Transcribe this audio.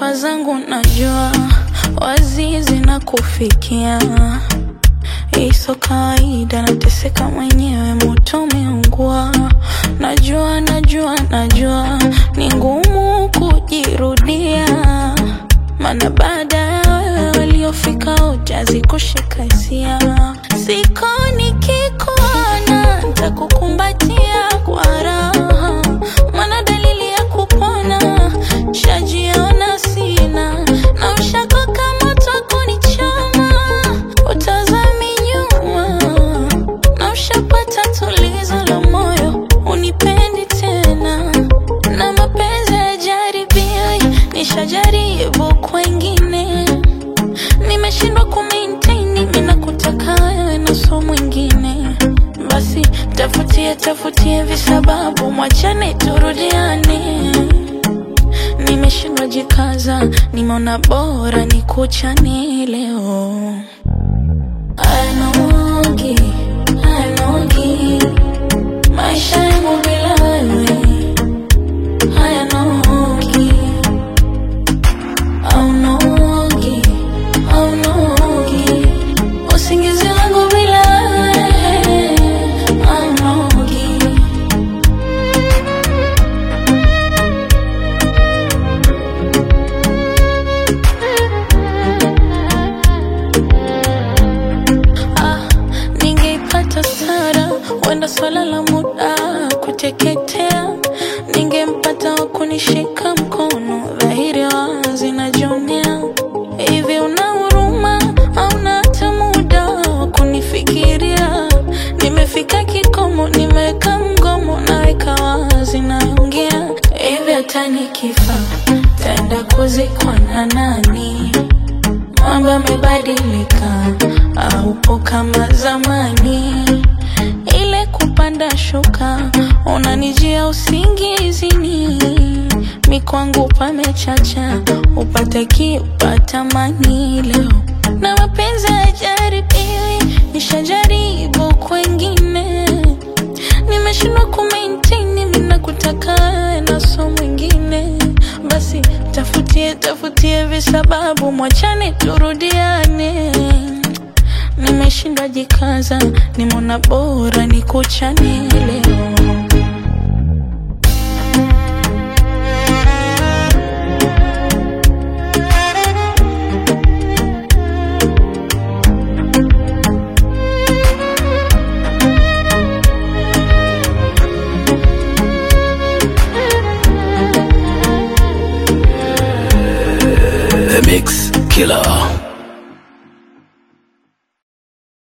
Dawa zangu najua wazizi na kufikia, iso kawaida, nateseka mwenyewe, moto umeungua. Najua, najua, najua ni ngumu kujirudia, maana baada ya wewe waliofika wote hazikushika hisia. Siko nikikuona ntakukumbatia kwa raha, maana dalili ya kupona shajiona sina, na ushako kama kunichoma, utazami nyuma, na ushapata tulizo la moyo, unipendi tena, na mapenzi ya jaribio, nishajaribu kwengine, nimeshindwa kumaintain, mimi nakutaka wewe na so mwingine, basi tafutie tafutie visababu, mwachane turudiane nimeshindwa jikaza, nimeona bora nikuchane leo. Ayanogi, ayanogi, maisha yangu bila wewe hayanogi, aunogi, aunogi, usingizi wangu bila wewe aunogi. Ah, ningeipata Sara, wenda swala la muda kuteketea. Ningempata wa kunishika mkono, dhahiri wazi najionea. Hivi una huruma au na hata muda wa kunifikiria? Nimefika kikomo, nimeweka mgomo, naweka wazi, naongea hivi. Hata nikifa taenda kuzikwa na nani? Mambo yamebadilika, haupo kama zamani. Ile kupanda shuka, unanijia usingizini, mikwangu pamechacha, upate kiupata mani leo, na mapenzi hayajaribiwi, nishajaribu kwengine, nimeshindwa kumaintain, mimi nakutaka wewe na so mwingine, basi tafutie tafutie visababu, mwachane turudiane. Nimeshindwa jikaza, nimeona bora nikuchane leo. The Mix Killer.